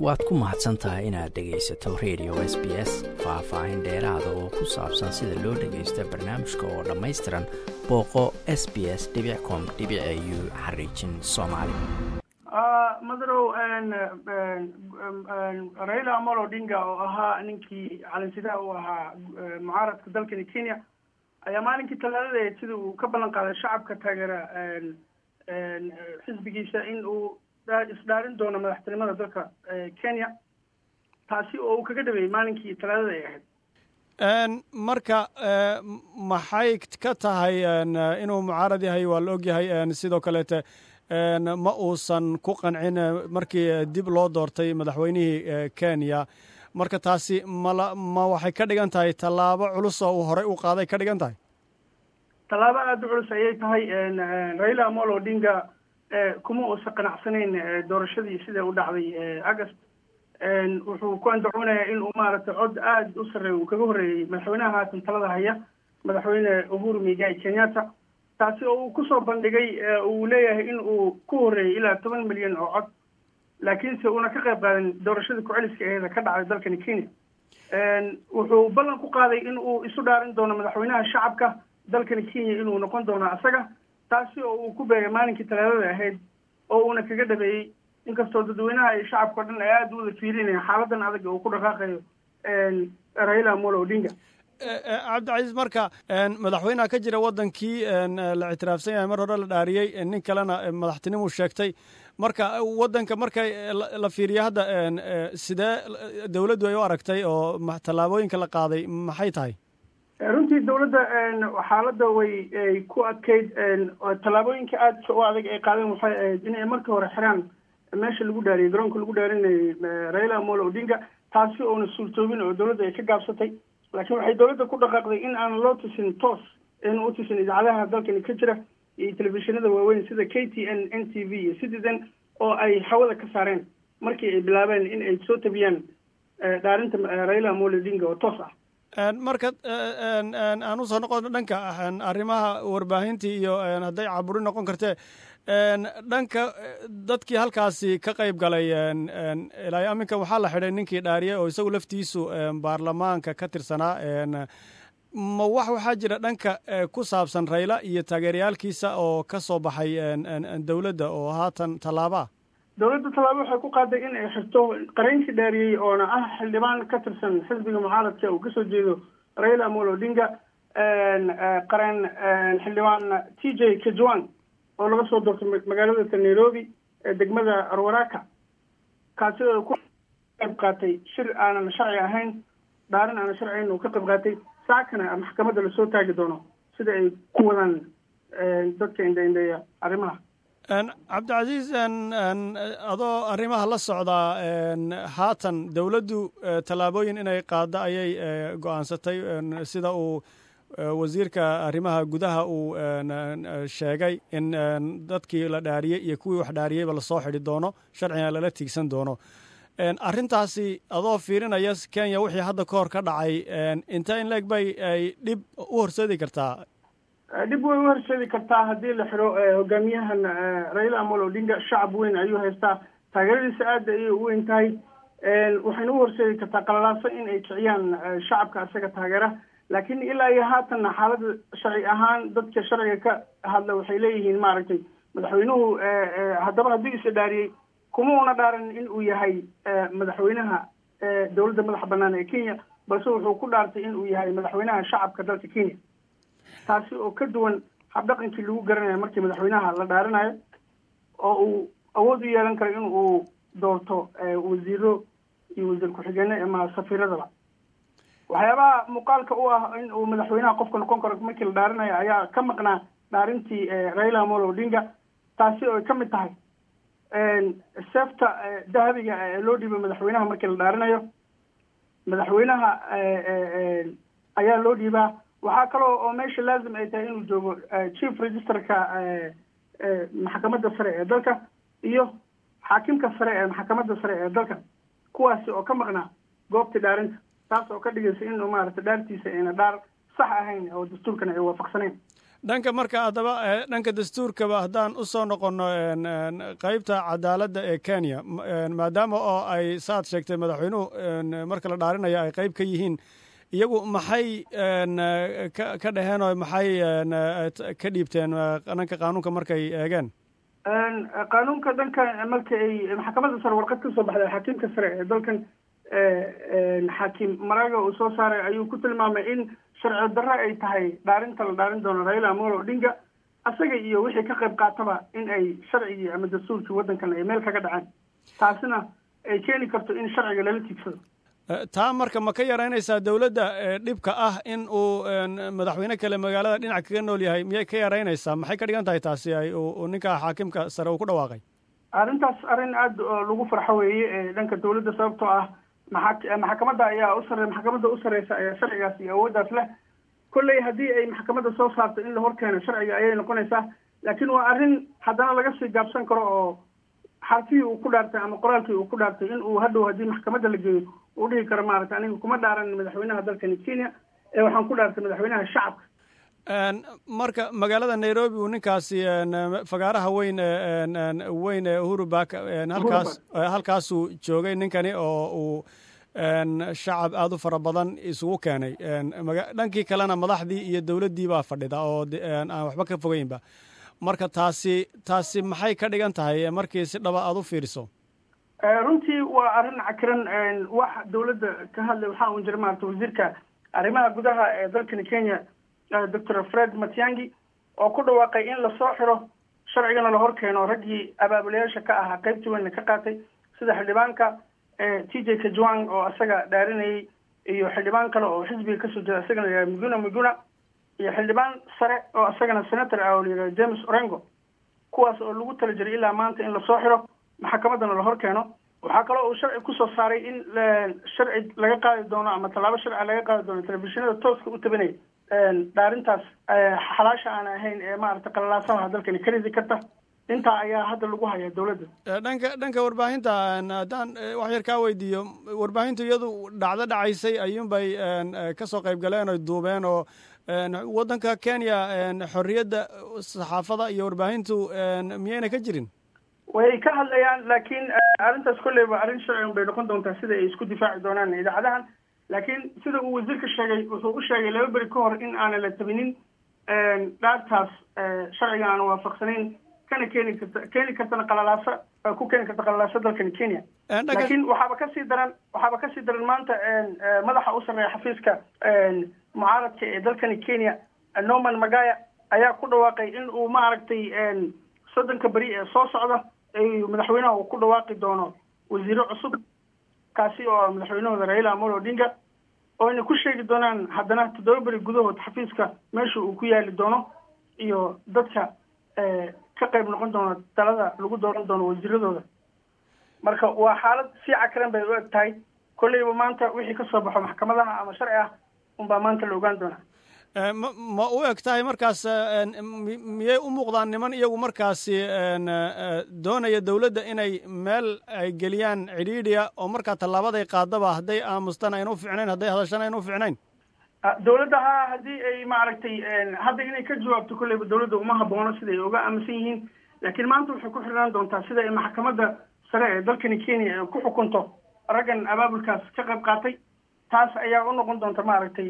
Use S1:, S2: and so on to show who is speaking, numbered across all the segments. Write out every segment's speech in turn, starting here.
S1: waad ku mahadsan tahay inaad dhegaysato radio s b s faah-faahin dheeraada oo ku saabsan sida loo dhagaysta barnaamijka oo dhammaystiran booqo s b s com u xariijin soomaali
S2: madarow raila amolo odinga oo ahaa ninkii calansidaha u ahaa mucaaradka dalkani kenya ayaa maalinkii talaadada sida uu ka ballan qaaday shacabka taageera xisbigiisa in uu isdhaarin doono madaxtinimada dalka kenya taasi oo uu kaga dhabeeyey maalinkii talaadada ay ahayd
S3: marka maxay ka tahay inuu mucaarad yahay waa la og yahay sidoo kaleete ma uusan ku qancin markii dib loo doortay madaxweynihii kenya marka taasi mala ma waxay ka dhigan tahay tallaabo culus oo uu horey u qaaday ka dhigan tahay
S2: tallaabo aada u culus ayay tahay raila amolo odinga kuma uusan qanacsanayn doorashadii sida u dhacday august wuxuu ku andacoonayaa in uu maaragtay cod aada u sarreeya uu kaga horreeyey madaxweynaha haatan talada haya madaxweyne uhuru migai kenyatta taasi oo uu kusoo bandhigay uu leeyahay in uu ku horreeyey ilaa toban milyan oo cod laakiinse uuna ka qayb qaadan doorashadii ku-celiska aheeda ka dhacday dalkani kenya wuxuu ballan ku qaaday in uu isu dhaarin doono madaxweynaha shacabka dalkani kenya inuu noqon doono asaga taasi oo uu ku beegay maalinkii talaadada ahayd oo uuna kaga dhabeeyey inkastoo dadweynaha iyo shacabka o dhan ay aada u wada fiirinayaan xaaladan adag uu ku dhaqaaqayo raila amolo odinga
S3: cabdicasiis marka madaxweynaha ka jira waddankii la ictiraafsan yahay mar hore la dhaariyey nin kalena madaxtinimuu sheegtay marka waddanka marka la fiiriyo hadda sidee dowladdu ay u aragtay oo tallaabooyinka la qaaday maxay tahay
S2: runtii dowladda xaaladda way ku adkayd tallaabooyinka aadka u adag ay qaadeen waxay ahayd inay marka hore xiraan meesha lagu dhaariyey garoonka lagu dhaarinayay raila amolo odinga taasi oona suurtoobin oo dowladda ay ka gaabsatay laakiin waxay dowladda ku dhaqaaqday in aan loo tusin toos ayna u tusin idaacadaha dalkani ka jira iyo telefishinada waaweyn sida k t n n t v iyo citizen oo ay hawada ka saareen markii ay bilaabeen in ay soo tabiyaan dhaarinta raila amolo odinga oo toos ah
S3: marka aan usoo noqono dhanka arrimaha warbaahintii iyo hadday caburi noqon kartee dhanka dadkii halkaasi ka qayb galay ilaa aminka waxaa la xidhay ninkii dhaariye oo isagu laftiisu baarlamaanka ka tirsanaa ma wax waxaa jira dhanka ku saabsan rayla iyo taageerayaalkiisa oo ka soo baxay dowladda oo haatan tallaaba ah
S2: dowladda tallaabo waxay ku qaaday in ay xirto qareenkii dhaariyey oona ah xildhibaan ka tirsan xisbiga mucaaradka uu kasoo jeedo raila amolo odinga qareen xildhibaan t j kajwan oo laga soo doortay magaalada nairobi ee degmada arwaraka kaasi oo ku qayb qaatay shir aanan sharci ahayn dhaarin aanan sharci ahayn uu ka qayb qaatay saakana maxkamadda lasoo taagi doono sida ay ku wadaan dadka indhaindheeya arrimaha
S3: cabdicasiis adoo arrimaha la socdaa haatan dowladdu tallaabooyin inay qaaddo ayay go-aansatay sida uu wasiirka arrimaha gudaha uu sheegay in dadkii la dhaariyey iyo kuwii wax dhaariyeyba lasoo xidhi doono sharcina lala tiigsan doono arrintaasi adoo fiirinaya kenya wixii hadda ka hor ka dhacay intee in leeg bay ay dhib u horseedi kartaa
S2: dhib way u horseedi kartaa haddii la xidho hogaamiyahan raila amolo odinga shacab weyn ayuu haystaa taageeradiisa aada ayay u weyn tahay waxayna u horseedi kartaa qalalaaso in ay kiciyaan shacabka isaga taageera laakiin ilaa iyo haatanna xaalada sharci ahaan dadka sharciga ka hadla waxay leeyihiin maaragtay madaxweynuhu haddaba hadduu isa dhaariyey kuma una dhaaran in uu yahay madaxweynaha dowladda madaxa bannaan ee kenya balse wuxuu ku dhaartay in uu yahay madaxweynaha shacabka dalka kenya taasi oo ka duwan habdhaqankii lagu garanayo markii madaxweynaha la dhaarinayo oo uu awood u yeelan karo in uu doorto wasiiro iyo wasiir ku-xigeenno ama safiiradaba waxyaabaha muuqaalka u ah in uu madaxweynaha qofka noqon karo markii la dhaarinayo ayaa ka maqnaa dhaarintii raila amolo odinga taasi oo ay ka mid tahay seefta dahabiga ee loo dhiibay madaxweynaha markii la dhaarinayo madaxweynaha ayaa loo dhiibaa waxaa kaloo oo meesha laazim ay tahay inuu joogo chief registerka maxkamadda sare ee dalka iyo xaakimka sare ee maxkamadda sare ee dalka kuwaasi oo ka maqnaa goobtii dhaarinta taas oo ka dhigaysa in maaragtay dhaartiisa ayna dhaar sax ahayn oo dastuurkana ay waafaqsanayn
S3: dhanka marka haddaba dhanka dastuurkaba haddaan usoo noqonno qeybta cadaaladda ee kenya maadaama oo ay saad sheegtay madaxweynuhu marka la dhaarinayo ay qeyb ka yihiin iyagu maxay ka dhaheen oo maxay ka dhiibteen dhanka qaanuunka markay eegeen
S2: qaanuunka dhanka marka ay maxkamadda sare warqad ka soo baxday xakiimka sare ee dalkan xaakim maraga uu soo saaray ayuu ku tilmaamay in sharci darro ay tahay dhaarinta la dhaarin doono raila amolo odinga asaga iyo wixii ka qayb qaataba in ay sharcigii ama dastuurkii waddankan ay meel kaga dhaceen taasina ay keeni karto in sharciga lala tiigsado
S3: taa marka ma ka yaraynaysaa dowladda dhibka ah in uu madaxweyne kale magaalada dhinac kaga nool yahay miyay ka yaraynaysaa maxay ka dhigan tahay taasi ay ninka xaakimka sare uu ku dhawaaqay
S2: arrintaas arrin aada lagu farxo weeye dhanka dowladda sababtoo ah maa maxkamadda ayaa usare maxkamadda u sareysa ayaa sharcigaas iyo awooddaas leh kolley haddii ay maxkamadda soo saarto in la horkeeno sharciga ayay noqonaysaa laakiin waa arrin haddana laga sii gaabsan karo oo xarfihii uu ku dhaartay ama qoraalkii uu ku dhaartay in uu hadhow haddii maxkamadda la geeyo uu dhihi karo maaragtay aniga kuma dhaaran madaxweynaha dalkani kenya ee waxaan ku dhaartay madaxweynaha shacabka
S3: marka magaalada nairobi uu ninkaasi fagaaraha weyn weyn ee uhuru bak halkaas halkaasuu joogay ninkani oo uu shacab aada u fara badan isugu keenay dhankii kalena madaxdii iyo dowladdii baa fadhida oo aan waxba ka fogeynba marka taasi taasi maxay ka dhigan tahay markii si dhaba aada u fiiriso
S2: runtii waa arrin cakiran wax dowladda ka hadlay waxaa un jira maarata wasiirka arrimaha gudaha ee dalkani kenya doctor fred matiangi oo ku dhawaaqay in lasoo xiro sharcigana la hor keeno raggii abaabulayaasha ka ahaa qaybtii weynna ka qaatay sida xildhibaanka t j kajwang oo isaga dhaarinayay iyo xildhibaan kale oo xisbiga kasoo jeeda isagana la yihahda muguna muguna iyo xildhibaan sare oo isagana senator ah oo la yihahda james orengo kuwaas oo lagu tala jiray ilaa maanta in lasoo xiro maxkamaddana la hor keeno waxaa kaloo uu sharci kusoo saaray in sharci laga qaadi doono ama tallaabo sharci laga qaadi doono telefishinada tooska u tabanaya dhaarintaas xalaasha aan ahayn ee maaragtay qalalaasaha dalkani ka ridi karta intaa ayaa hadda lagu hayaa dowladda
S3: dhanka dhanka warbaahinta haddaan wax yar kaa weydiiyo warbaahintu iyadu dhacdo dhacaysay ayuunbay kasoo qayb galeen oy duubeen oo waddanka kenya xorriyadda saxaafada iyo warbaahintu miyayna ka jirin
S2: way ka hadlayaan laakiin arrintaas kolleyba arrin sharcigan bay noqon doontaa sida ay isku difaaci doonaan idaacadahan laakiin sida uu wasiirka sheegay wuxuu u sheegay laba beri ka hor in aanan la tabinin dhaartaas sharciga aan waafaqsanayn kana keeni karta keeni kartana qalalaasa ku keeni karta qalalaaso dalkani kenya laakiin waxaaba kasii daran waxaaba kasii daran maanta madaxa u sarreeya xafiiska mucaaradka ee dalkani kenya norman magaya ayaa ku dhawaaqay in uu maaragtay soddonka beri ee soo socda madaxweynaha uu ku dhawaaqi doono wasiiro cusub kaasi oo madaxweynahooda raila amolo odinga oo ayna ku sheegi doonaan haddana toddoba beri gudahood xafiiska meesha uu ku yaali doono iyo dadka ka qayb noqon doono talada lagu dooran doono wasiiradooda marka waa xaalad si cakaran bay u eg tahay kolleyba maanta wixii ka soo baxo maxkamadaha ama sharci ah unbaa maanta la ogaan doonaa
S3: ma ma u eg tahay markaas miyay u muuqdaan niman iyagu markaasi doonaya dowladda inay meel ay geliyaan cidhiidhiya oo markaa tallaabaday qaadaba hadday aamustan ayna u ficnayn hadday hadashan ayna u ficnayn
S2: dowladda ha haddii ay maaragtay hadda inay ka jawaabto kolleyba dowladda uma haboono siday uga aaminsan yihiin laakiin maanta waxay ku xirnaan doontaa sida ay maxkamadda sare ee dalkani kenya ku xukunto raggan abaabulkaas ka qayb qaatay taas ayaa u noqon doonta maaragtay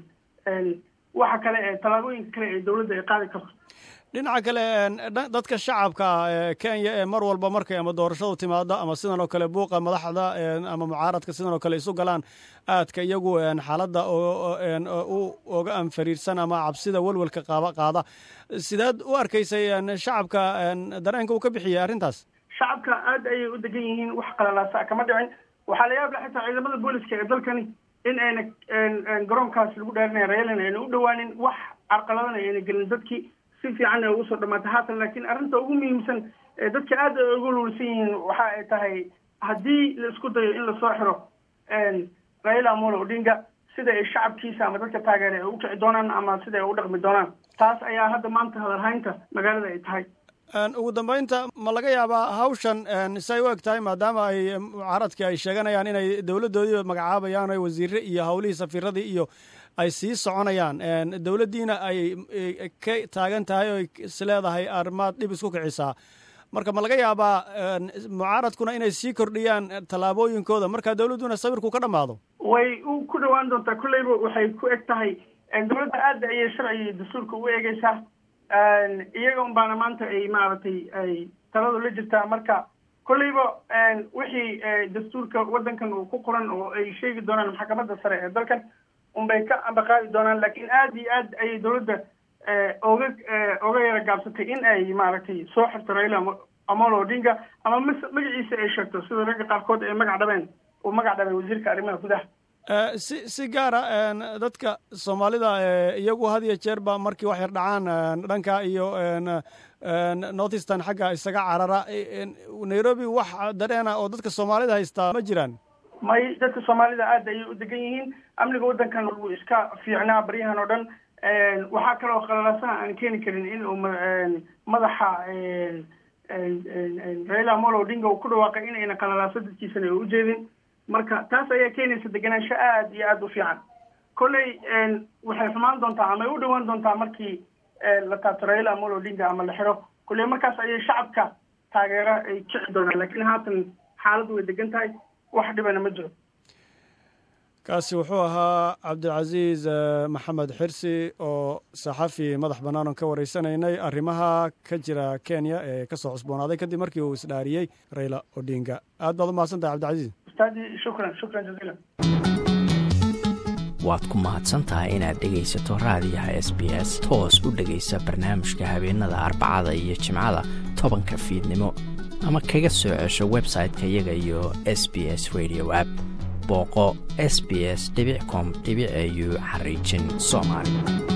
S2: waxa kale ee tallaabooyinka kale ee dowladda ay qaadi karto
S3: dhinaca kale dadka shacabka ee kenya ee mar walba markay ama doorashadu timaado ama sidan oo kale buuqa madaxda ama mucaaradka sidan oo kale isu galaan aadka iyagu xaaladda u oga anfariirsan ama cabsida welwelka qaaba qaada sidaad u arkaysay shacabka dareenka uu ka bixiyay arrintaas
S2: shacabka aad ayay u degan yihiin wax qalalaasa kama dhicin waxaa la yaab la xitaa ciidamada booliska ee dalkani in ayna garoonkaas lagu dhaarinaya reelan ayna u dhawaanin wax carqaladana ayna gelin dadkii si fiican ay ugu soo dhamaatay haatan laakiin arrinta ugu muhiimsan ee dadka aad ay ugu luulsan yihiin waxa ay tahay haddii la isku dayo in lasoo xiro raila amolo odinga sida ay shacabkiisa ama dadka taageera ay u kici doonaan ama sida ay u dhaqmi doonaan taas ayaa hadda maanta hadalhaynta magaalada ay tahay
S3: ugu dambeynta ma laga yaabaa hawshan say u eg tahay maadaama ay mucaaradkii ay sheeganayaan inay dowladdoodii magacaabayaan o wasiire iyo hawlihii safiiradii iyo ay sii soconayaan dowladdiina ay ka taagan tahay oo is leedahay arrimaad dhib isku kicisaa marka ma laga yaabaa mucaaradkuna inay sii kordhiyaan tallaabooyinkooda marka dowladduna sawirku ka dhammaado
S2: way ku dhawaan doontaa kolleyba waxay ku eg tahay dowladda aada ayay sharciga iyo dastuurka u eegeysaa iyaga un baana maanta ay maaragtay ay taladu la jirtaa marka kolleyba wixii dastuurka waddankan uu ku qoran oo ay sheegi doonaan maxkamadda sare ee dalkan unbay ka ambaqaadi doonaan laakiin aada iyo aad ayay dowladda oga oga yara gaabsatay in ay maaragtay soo xirto raila amolo odinga ama m magaciisa ay sheegto sida ragga qaarkood ay magac dhabeen uu magac dhabay wasiirka arrimaha gudaha
S3: si si gaara dadka soomaalida iyagu had iyo jeer ba markii wax yar dhacaan dhanka iyo northeastern xagga isaga carara nairobi wax dareena oo dadka soomaalida haystaa ma jiraan
S2: may dadka soomaalida aada ayay u degan yihiin amniga waddankan wuu iska fiicnaa baryahan oo dhan waxaa kaloo qalalasaha aan keeni karin in uu madaxa raila amolo odinga uu ku dhawaaqay in ayna qalalaaso dadkiisana ay ujeedin marka taas ayaa keenaysa deganaansho aada iyo aada u fiican kolley waxay xumaan doontaa ama ay u dhawaan doontaa markii la taabto raila amolo odinga ama la xiro kolley markaas ayay shacabka taageero ay kici doonaan laakiin haatan xaaladdu way degan tahay wax dhibana ma jiro
S3: kaasi wuxuu ahaa cabdilcasiis maxamed xirsi oo saxafi madax bannaan oon ka wareysanaynay arrimaha ka jira kenya ee ka soo cusboonaaday kadib markii uu isdhaariyey raila odinga aad baad u mahadsan tahay cabdilcasiis
S2: ustaadi shukran shukran jaziila
S1: waad ku mahadsan tahay inaad dhegaysato raadiyaha s b s toos u dhegaysa barnaamijka habeenada arbacada iyo jimcada tobanka fiidnimo ama kaga soo cesho website-ka iyaga iyo s b s radio app booqo s b s com au xariijin soomaali